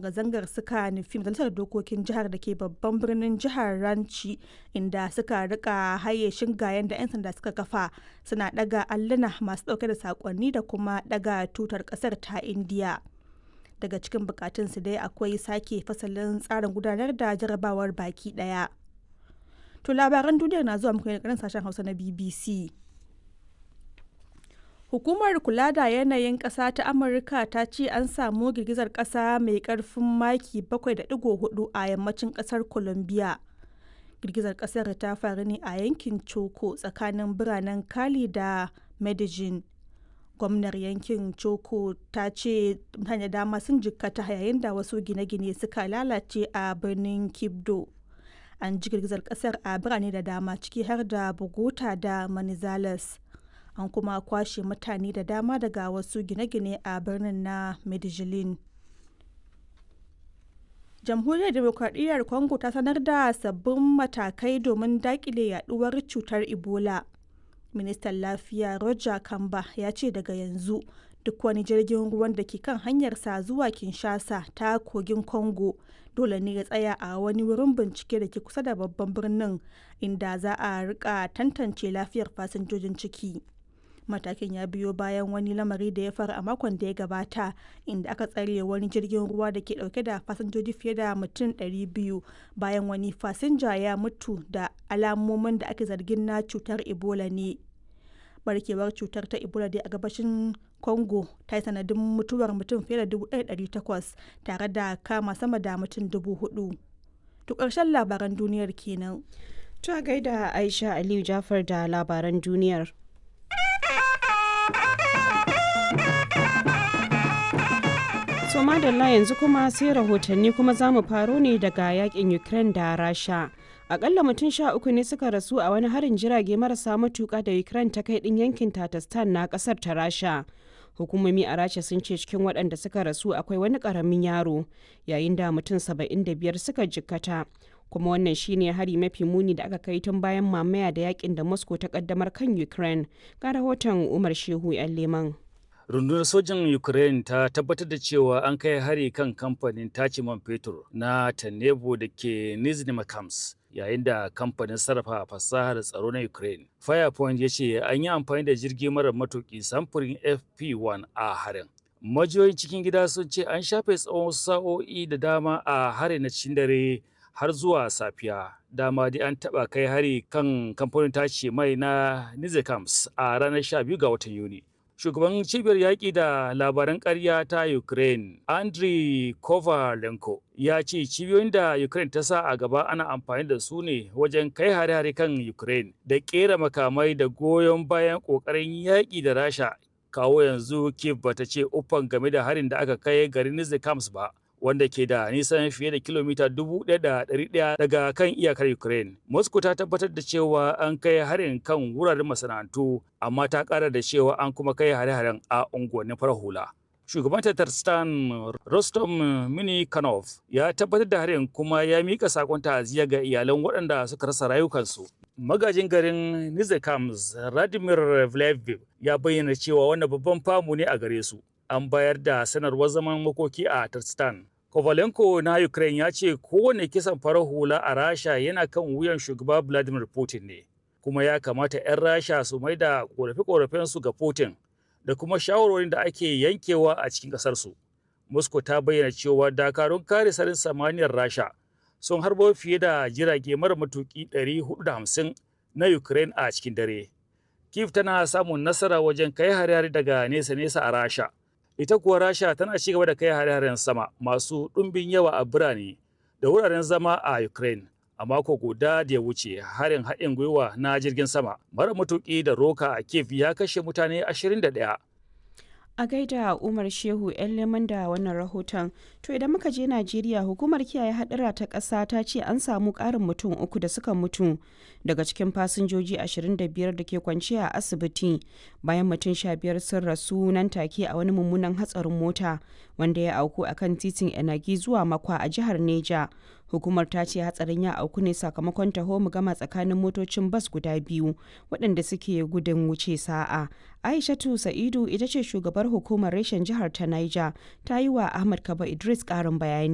zanga-zangar suka nufi majalisar dokokin jihar da ke babban birnin jihar ranchi inda suka rika haye shingayen da 'yan sanda suka kafa suna daga alluna masu dauke da sakonni da kuma daga tutar kasar ta indiya daga cikin bukatunsu dai akwai sake fasalin tsarin gudanar da jarabawar baki daya to labaran duniyar na zuwa muku ne sashen hausa na bbc Hukumar kula da yanayin ƙasa ta Amurka ta ce an samu girgizar ƙasa mai ƙarfin maki 7.4 a yammacin ƙasar Colombia. Girgizar ƙasar ta faru ne a yankin Choco tsakanin biranen Cali da Medellin. Gwamnar yankin Choco ta ce mutane dama sun jikkata yayin da wasu gine-gine suka lalace a birnin Kibdo. An ji girgizar ƙasar a birane da dama ciki har da Bogota da Manizales. an kuma kwashe mutane da dama daga wasu gine-gine a birnin na medellin jamhuriyar demokradiyyar congo ta sanar da sabbin matakai domin dakile yaduwar cutar ebola ministan lafiya roger kamba ya ce daga yanzu duk wani jirgin ruwan da ke kan hanyarsa zuwa kinshasa ta kogin congo dole ne ya tsaya a wani wurin bincike da ke kusa da babban birnin inda za a rika tantance lafiyar fasinjojin ciki matakin ya biyo bayan wani lamari da ya faru a makon da ya gabata inda aka tsare wani jirgin ruwa da ke dauke da fasinjoji fiye da mutum 200 bayan wani fasinja ya mutu da alamomin da ake zargin na cutar ebola ne barkewar cutar ta ebola dai a gabashin congo ta yi sanadin mutuwar mutum fiye da 1,800 tare da kama sama da mutum 4,000 to ƙarshen labaran duniyar kenan ta gaida aisha aliyu jafar da labaran duniyar so madalla yanzu kuma sai rahotanni kuma za mu faro ne daga yakin ukraine da rasha akalla mutum sha uku ne suka rasu a wani harin jirage marasa matuka da ukraine ta kai din yankin tatastan na kasar ta rasha hukumomi a rasha sun ce cikin waɗanda suka rasu akwai wani ƙaramin yaro yayin da mutum saba'in da biyar suka jikkata kuma wannan shine hari mafi muni da aka kai tun bayan mamaya da yakin da moscow ta kaddamar kan ukraine ga rahoton umar shehu yan leman rundunar sojin ukraine ta tabbatar da cewa an kai hari kan kamfanin tace man fetur na tanebo da ke nizhny makams yayin da kamfanin sarrafa fasahar tsaro na ukraine firepoint ya ce an yi amfani da jirgi mara matuki samfurin fp1 a harin majiyoyin cikin gida sun ce an shafe tsawon sa'o'i da dama a harin na cikin dare har zuwa safiya dama dai an taba kai hari kan kamfanin tace mai na nizhikams a ranar 12 ga watan yuni shugaban cibiyar yaƙi da labaran ƙarya ta Ukraine, Andriy Kovalenko, ya ce cibiyoyin da Ukraine ta sa a gaba ana amfani da su ne wajen kai hare-hare kan Ukraine da ƙera makamai da goyon bayan ƙoƙarin yaƙi da Rasha. Kawo yanzu Kiev bata ce uffan game da harin da aka kai garin Nizhikams ba. wanda ke da nisan fiye da kilomita 1,100 daga kan iyakar Ukraine. Moscow ta tabbatar da cewa an kai harin kan wuraren masana'antu, amma ta ƙara da cewa an kuma kai hare-haren a unguwannin farar hula. Shugaban Tatarstan Rostom Minikanov ya tabbatar da harin kuma ya mika sakon ta'aziyya ga iyalan waɗanda suka rasa rayukansu. Magajin garin Nizhikams Radimir Vleviv ya bayyana cewa wannan babban famu ne a gare su. An bayar da sanarwar zaman makoki a Tarstan. Kovalenko na Ukraine ya ce kowane kisan farar hula a Rasha yana kan wuyan shugaba Vladimir Putin ne, kuma ya kamata 'yan Rasha su mai da ƙorafe-ƙorafensu ga Putin da kuma shawarwarin da ake yankewa a cikin ƙasarsu. Moscow ta bayyana cewa dakarun kare sarin samaniyar Rasha sun harbo fiye da jirage mara matuƙi 450 na Ukraine a cikin dare. Kiev tana samun nasara wajen kai hare-hare daga nesa-nesa a Rasha. ita kuwa rasha tana ci gaba da kai hare-haren sama masu ɗumbin yawa a birane da wuraren zama a ukraine a mako guda da ya wuce harin haɗin gwiwa na jirgin sama mara matuƙi da roka a kiev ya kashe mutane 21 a gaida umar shehu yan leman da wannan rahoton to idan muka je najeriya hukumar kiyaye hadura ta ƙasa ta ce an samu ƙarin mutum uku da suka mutu daga cikin fasinjoji 25 da ke kwance a asibiti bayan mutum 15 sun rasu nan take a wani mummunan hatsarin mota wanda ya auku a kan titin enagi zuwa makwa a jihar neja hukumar ta ce hatsarin ya auku ne sakamakon taho mu gama tsakanin motocin bas guda biyu waɗanda suke gudun wuce sa'a aishatu sa'idu ita ce shugabar hukumar reshen jihar ta niger ta yi wa ahmad kaba idris ƙarin bayani